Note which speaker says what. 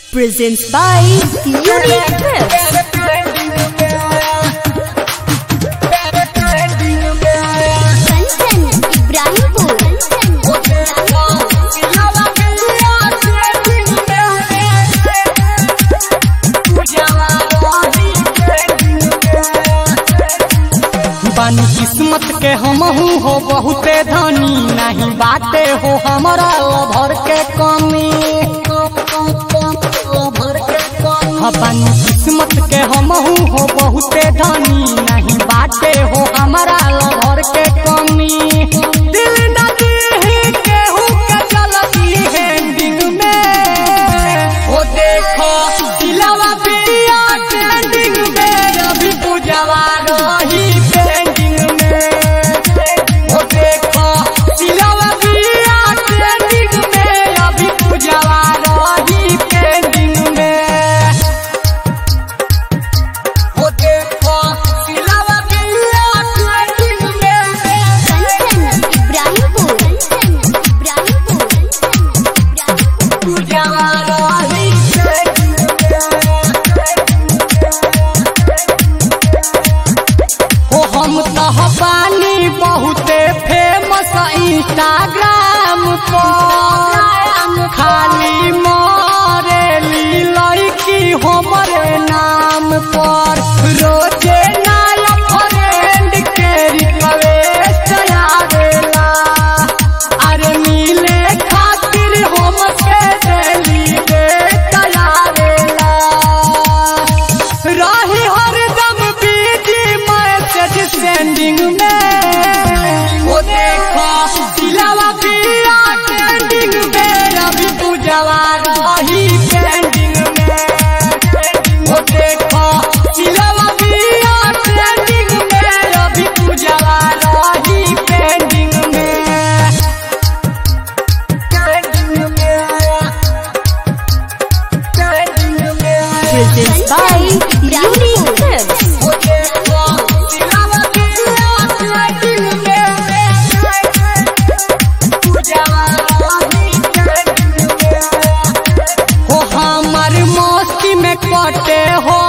Speaker 1: Presents by Unique Clips.
Speaker 2: Kanchan Ibrahimpur
Speaker 3: बानी किस्मत के हमहू हो बहुते धनी नहीं बाटे हो हमारा लभर के कमी हाँ, बानी किस्मत के हमहू हो बहुते धनी नहीं बाटे हो हमारा लभर के कमी दिल न दीही केहू के चलती है दिल में ओ देखो दिलवा पिया ट्रेंडिंग में अभी पूजवा रही पेंडिंग में ओ देखो दिलवा पिया ट्रेंडिंग में अभी पूजवा रही पेंडिंग में ओ देखो दिलवा पिया ट्रेंडिंग में
Speaker 2: कंचन इब्राहिमपुर इब्राहिमपुर
Speaker 3: पूजवा रही हो हम तह पानी बहुते फेमस इंस्टाग्राम पर खाली मरेली लड़की हमरे नाम पर रोजे नया फ्रेंड के रिक्वेस्ट आवेला अरे मिले खातिर हमसे दिली आवेला रही हरदम बीजी मैसेज सेंडिंग में वो देखो दिलवा पिया ट्रेंडिंग में रवि पूजवा रही पेंडिंग में वो देखो दिलवा पिया ट्रेंडिंग में रवि पूजवा रही पेंडिंग में पेंडिंग में पेंडिंग में
Speaker 1: Presents by Unique Clips.
Speaker 3: हो हमर मस्ती में कटे हो